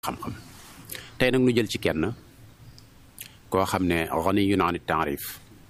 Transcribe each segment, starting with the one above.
xam-xam tey nag nu jël ci kenn koo xam ne ganiyun an taarif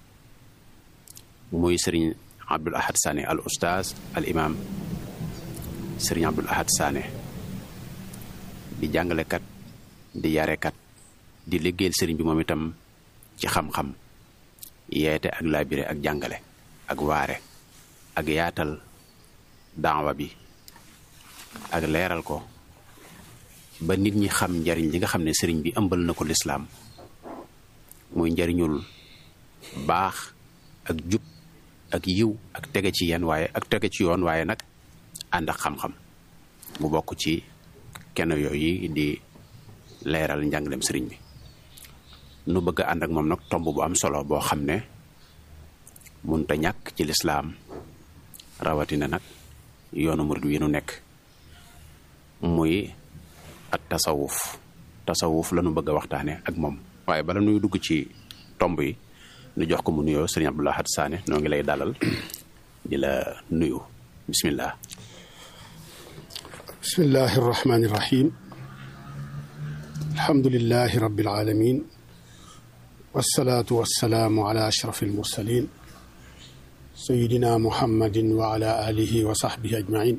muy sëriñ Abdul Ahad Sané al oustaz al imam sëriñ Abdul Ahad Sané di jàngalekat di yarekat di liggéeyal sëriñ bi moom itam ci xam-xam yeete ak labiré ak jàngale ak waare ak yaatal daawa bi ak leeral ko ba nit ñi xam njariñ li nga xam ne sëriñ bi ëmbal na ko lislaam muy njariñul baax ak jub ak yiw ak tege ci yenn waaye ak tege ci yoon waaye nag ànd ak xam-xam mu bokk ci kenn yooyu di leeral njàngalem sëriñ bi nu bëgg a ànd ak moom nag tomb bu am solo boo xam ne munta ñàkk ci lislaam rawatina nag yoonu murid wi nu nekk muy ak tasawuf tasawuf la nu bëgg a waxtaane ak moom waaye bala nuy dugg ci tomb yi nu jox ko mu nuyoo sëriñ Abdul Ahad Sané noo ngi lay dalal di la nuyu bismillah bismillahi arrahmani irrahim alhamdulilahi rabbil alamin wassalaatu wassalaamu ala ashraf almursalin sayidina muhammadin wa ala alihi wa sahbihi ajmain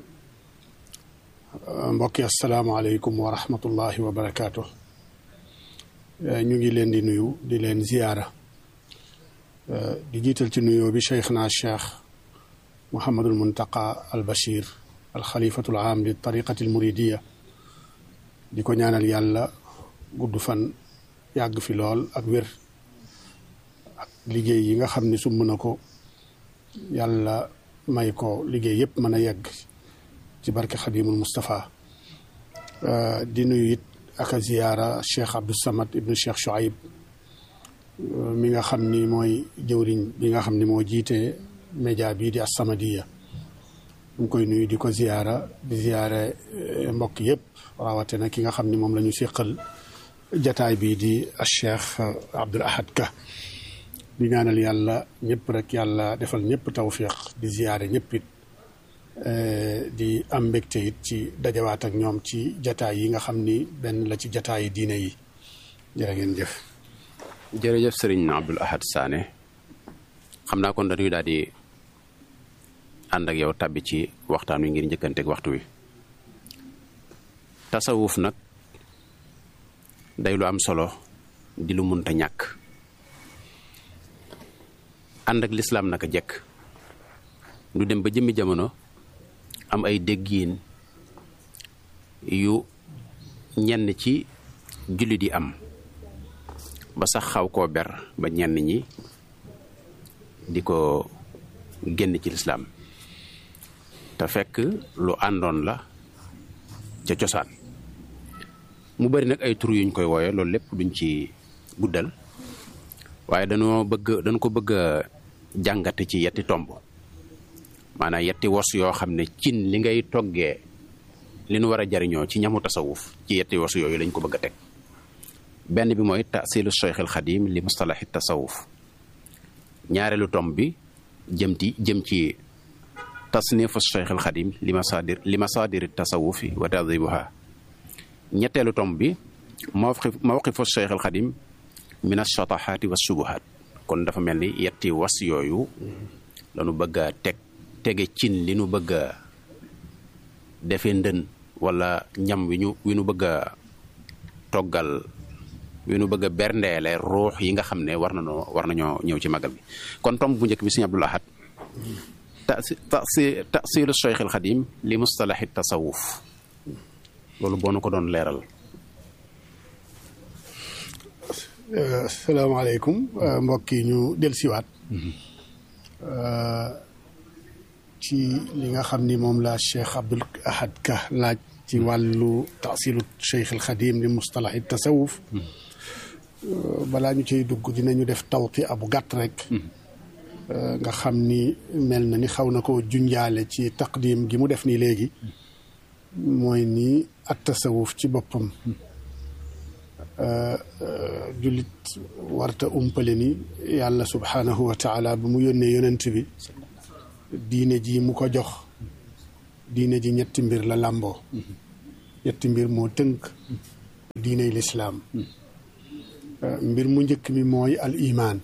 mbokki asalaamualeykum wa rahmatullahi wa barakaatu ñu ngi leen di nuyu di leen ziyaara di jiital ci nuyoo bi cheikhna cheikh Mouhamadul Muntaqa al Bachir al xalifatul aam li tariqati al muridiya di ko ñaanal yàlla gudd fan yàgg fi lool ak wér ak liggéey yi nga xam ne sumb na ko yàlla may ko liggéey yëpp mën a yegg ci barke xadimul Moustapha di nuyu it ak a ziyaara cheikh Abdou Samad ibnu cheikh Chouaib mi nga xam ni mooy jëwriñ bi nga xam ni moo jiite média bii di As-Samadiyya mu koy nuyu di ko ziyaara di ziyaare mbokk yëpp rawatina ki nga xam ni moom la ñu séqal jataay bii di cheikh Abdul Ahad Ka di ñaanal yàlla ñëpp rek yàlla defal ñëpp tawfiq di ziyaare ñëpp it di am mbégte it ci dajawaat ak ñoom ci jataay yi nga xam ni benn la ci jataay yi diine yi jërë ngeen jëf jërëjëf sëriñ Abdul Ahad Sané xam naa kon dañuy daal di ànd ak yow tàbbi ci waxtaan wi ngir njëkkanteeg waxtu wi tasawuf nag day lu am solo di lu munta ñàkk ànd ak lislaam naka jekk du dem ba jëmmi jamono am ay déggiin yu ñenn ci jullit yi am ba sax xaw koo ber ba ñenn ñi di ko génn ci lislaam te fekk lu àndoon la ca cosaan mu bari nag ay tur yuñ koy wooye loolu lépp duñ ci guddal waaye dañoo bëgg dañ ko bëgg a jàngate ci yetti tomb maanaam yetti wos yoo xam ne cin li ngay toggee li nu war a jariñoo ci ñamu tasawuf ci yetti wos yooyu lañ ko bëgg a teg benn bi mooy tasilu cheikh al xadim li mustalahi tasawuf ñaareelu tomb bi jëm ci jëm ci tasnifu cheikh al xadim li masadir li masadiri tasawufi wa tadibuha ñetteelu tomb bi mawqif mawqifu cheikh al xadim min ashatahaati wa subuhaat kon dafa mel ni yetti was yooyu lañu bëgg a teg tege cin li nu bëgg a defee ndën wala ñam wi ñu wi nu bëgg a toggal wi nu bëgg a berndeele ruux yi nga xam ne war nañoo war nañoo ñëw ci magal bi kon tomb bu njëkk bi sëñ Abdul Ahad tasi tasi tasilu cheikh al xadim li mustalahi tasawuf loolu boo nu ko doon leeral asalaamaaleykum mbokk yi ñu dellusiwaat ci li nga xam ni moom la cheikh Abdul Ahad Ka laaj ci wàllu taasilu cheikh al xadim li mustalahi tasawuf balaa ñu ciy dugg dinañu def tawti abu gàtt rek nga xam ni mel na ni xaw na ko junjaale ci taqdim gi mu def nii léegi mooy ni at tasawuf ci boppam jullit warta umpale ni yàlla subhaanahu wa taala ba mu yónnee yonent bi diine ji mu ko jox diine ji ñetti mbir la làmboo ñetti mbir moo tënk diiney lislaam mbir mu njëkk mi mooy al imaan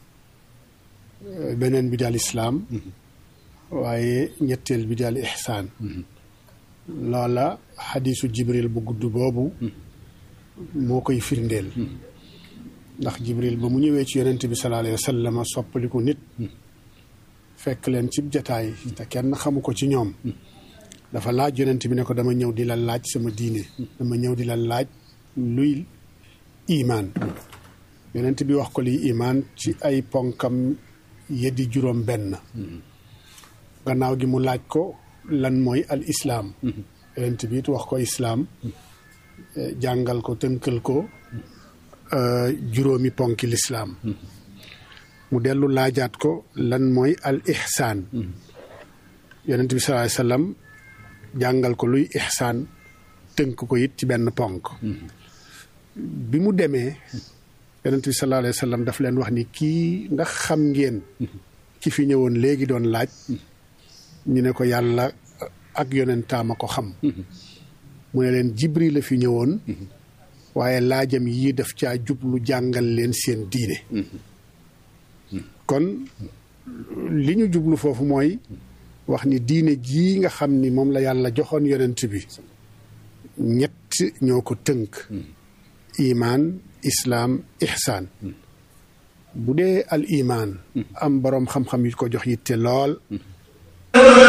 beneen bi daal islaam waaye ñetteel bi daal ixsaan loola xadiisu jibril bu gudd boobu moo koy firndeel ndax jibril ba mu ñëwee ci yonent bi sallallahu alayhi wa sallam soppaliku nit fekk leen cib jataay te kenn xamu ko ci ñoom dafa laaj yonent bi ne ko dama ñëw di la laaj sama diine dama ñëw di la laaj luy imaan yonent bi wax ko liy imaan ci ay ponkam yeddi juróom benn gannaaw gi mu laaj ko lan mooy al islaam yonent bi it wax ko islaam jàngal ko tënkal ko juróomi ponki lislaam mu dellu laajaat ko lan mooy al ixsaan yonent bi sallallahu alayhi wasallam jàngal ko luy ixsaan tënk ko it ci benn ponk bi mu demee yonent bi sallallahu alayhi wasallam daf leen wax ni kii ndax xam ngeen ki fi ñëwoon léegi doon laaj ñu ne ko yàlla ak yonentaama ko xam mu ne leen jibril la fi ñëwoon waaye laajam yii daf caa jublu jàngal leen seen diine kon li ñu jublu foofu mooy wax ni diine jii nga xam ni moom la yàlla joxoon yonent bi ñett ñoo ko tënk imaan islaam ixsaan bu dee al imaan am boroom xam-xam yu ko jox yitte lool